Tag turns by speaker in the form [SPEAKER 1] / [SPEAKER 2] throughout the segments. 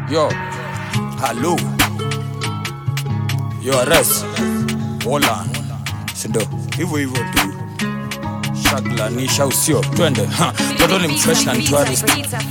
[SPEAKER 1] Yo, halo. Yo, Ares. Holland. Sindo, hivyo hivyo tu. Shaglanisha usio, twende. Ha, Mtoto ni mfresh na ni tourist.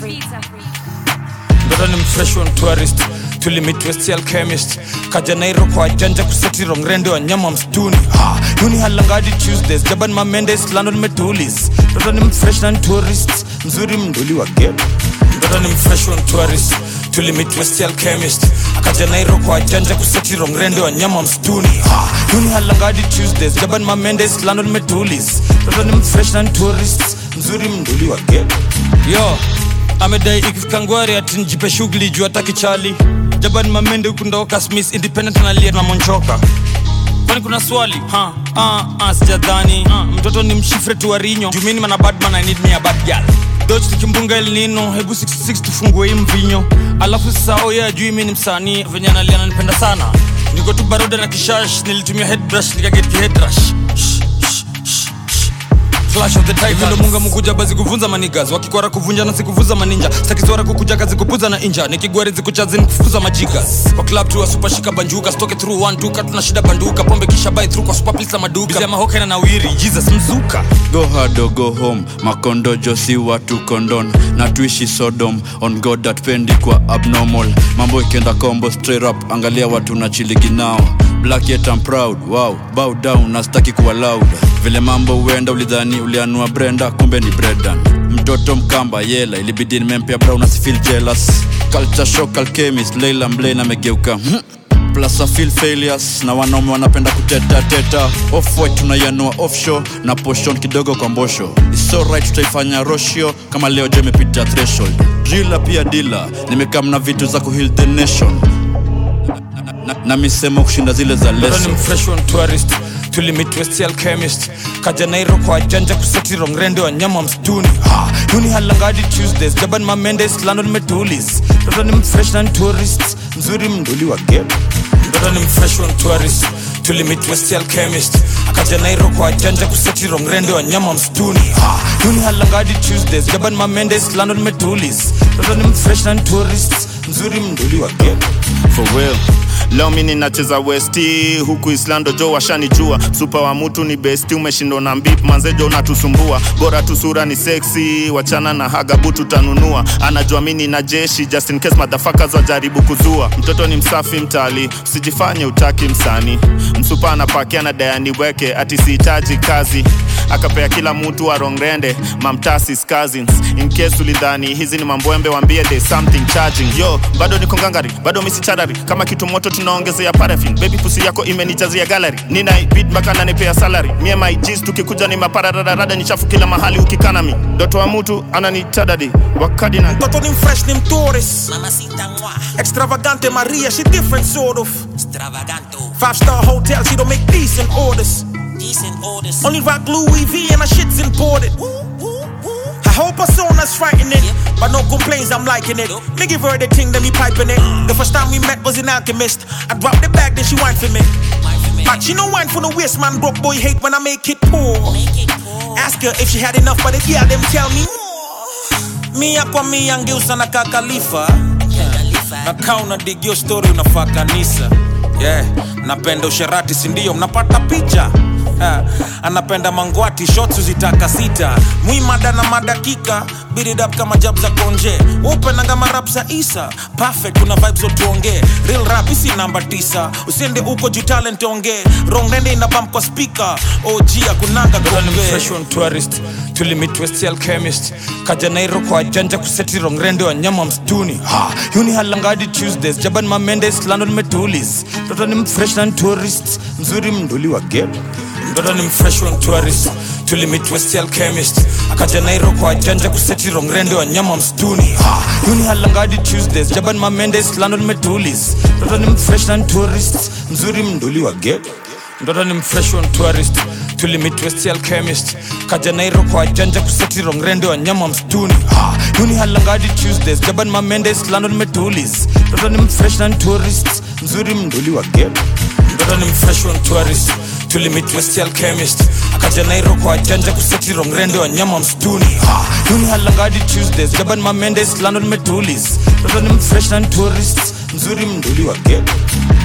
[SPEAKER 1] Mtoto ni mfresh on tourist. Tulimit West Alchemist. Kaja Nairo kwa janja kuseti rongrende wa nyama msituni. Ha, Yuni halangadi Tuesdays. Jaban Mamendes, London Metulis. Mtoto ni mfresh na ni tourist. Mzuri mnduli wa game. Mtoto ni mfresh on tourist. Tulimit West Alchemist. Akaja Nairo kwa janja kuseti rongrende wa nyama msituni. Ha, Yuni halangadi Tuesdays. Jaban Mamendes, London Metulis. Mtoto ni mfresh na ni tourist. Mzuri mnduli wa game. Yo, amedai ikifika ngwari ati njipe shughuli juu hataki chali jaban mamende huku ndoka smith independent analia na monchoka kwani kuna swali ha ah, ah, sijadhani ah, mtoto ni mshifre tu warinyo jumini mana badman i need me a bad girl doch tukimbunga el nino hebu 66 tufungue hii mvinyo alafu sasa oye ajui mi ni msanii venye analia ananipenda sana niko tu baroda na kishash nilitumia headbrush nikaget kihedrash Shh, shh, shh, shh. Clash of the Titans. Hivi ndo munga mkuja bazi kuvunza manigas wakikwara kuvunja na sikuvuza maninja stakizwara kukuja kazi kupuza na inja nikigwari zikuchazi nikufuza majigas kwa club tu super shika banjuka stoke through one duka tuna shida banduka pombe kisha buy through kwa super pizza maduka Bizia mahoka na nawiri Jesus mzuka
[SPEAKER 2] go hard or go home makondojo si watu kondon na tuishi sodom on god that pendi kwa abnormal mambo ikienda combo straight up angalia watu na chiligi nao black yet I'm proud wow bow down nastaki kuwa loud vile mambo huenda ulidhani ulianua brenda kumbe ni bredan mtoto mkamba yela ilibidi nimempea brown asifeel jealous culture shock alchemist leila mblane amegeuka hmm plus I feel failures na wanaume wanapenda kuteta teta off white tunaianua offshore na poshon kidogo kwa mbosho It's alright tutaifanya roshio kama leo je imepita threshold drila pia dila nimekam na vitu za kuheal the nation na, na, na misemo kushinda zile za
[SPEAKER 1] Mtoto
[SPEAKER 2] leso
[SPEAKER 1] ni mfresh on tourist tulimit West Alchemist kaja Nairo kwa janja kuseti rongrende wa nyama msituni ha, Yuni halangadi Tuesdays Jaban Mamendes London Metulis Mtoto ni mfresh na ni tourist mzuri mnduli wa game Mtoto ni mfresh on tourist tulimit West Alchemist akaja Nairo kwa janja kuseti rongrende wa nyama msituni ha, Yuni halangadi Tuesdays Jaban Mamendes London Metulis Mtoto ni mfresh na ni tourist mzuri mnduli wa game
[SPEAKER 3] for real leo mi ninacheza westi huku islando jo washanijua supa wa mutu ni besti umeshindwa na mbip manzejo unatusumbua bora tu sura ni seksi wachana na hagabu tutanunua anajua mi nina jeshi just in case motherfuckers wajaribu kuzua mtoto ni msafi mtali usijifanye utaki msani msupa anapakia na dayani weke ati sihitaji kazi akapea kila mtu arongrende mamtasis cousins in case ulidhani hizi ni mambwembe wambie there's something charging yo bado niko ngangari bado misicharari kama kitu moto tunaongezea parafin baby pusi yako imenijazia gallery nina bid mpaka nanipea salary mie my G's tukikuja ni maparararada ni chafu kila mahali ukikanami doto wa mtu ananitadadi wakadi na
[SPEAKER 4] Mtoto ni fresh ni mtourist
[SPEAKER 5] Mamacita moi,
[SPEAKER 4] Extravagante Maria, she different sort of
[SPEAKER 5] extravaganto,
[SPEAKER 4] Five star hotel, she don't make decent orders
[SPEAKER 5] decent orders.
[SPEAKER 4] Only rock Louis V and her shit's imported
[SPEAKER 5] Woo, woo, woo.
[SPEAKER 4] I hope her sona's frightening But no complaints, I'm liking it Me give her the thing, then me piping it The first time we met was in Alchemist I dropped the bag, then she whined for me
[SPEAKER 5] Mind for me,
[SPEAKER 4] But she no wine for the waist, man Broke boy hate when I make it poor
[SPEAKER 5] make it cool.
[SPEAKER 4] Ask her if she had enough, but if yeah, them tell me Mia kwa mia ngeusa na kakalifa
[SPEAKER 5] Khalifa,
[SPEAKER 4] nakaa unadigio story unafaa kanisa yeah. napenda usherati sindio mnapata picha Ha, anapenda mangwati shots uzitaka sita mwimada na madakika beat it up kama jab za konje upenanga marap za isa perfect kuna vibes zotuongee real rap isi namba tisa usiende uko juu talent ongee rongrende ina bump kwa speaker og akunanga
[SPEAKER 1] Mtoto ni
[SPEAKER 4] gombe
[SPEAKER 1] mfresh on tourist tulimit West Alchemist kaja Nairo kwa janja kuseti rongrende wa nyama msituni ha, Yuni halangadi Tuesdays Jaban Mamendes London Metulis Mtoto ni mfresh na ni tourist mzuri mnduli wa game Mtoto ni mfresh on tourist tulimit West Alchemist akaja Nairo kwa janja kuseti rongrende wa nyama msituni ha, Yuni halangadi Tuesdays Jaban Mamendes London Metulis Mtoto ni mfresh na ni tourist mzuri mnduli wa game mtoto ni mfresh on tourist tulimit West Alchemist kaja Nairo kwa janja kuseti rongrende wa nyama msituni ha, Yuni halangadi Tuesdays Jaban Mamendes London Metulis Mtoto ni mfresh na ni tourist mzuri mnduli wa game Mtoto ni mfresh on tourist tulimit west alchemist akaja nairo kwa janja kusetiro mrende wa nyama msituni ha, yuni halangadi tuesdays jaban mamendes london metulis toto ni mfresh na tourist mzuri mnduli wa geto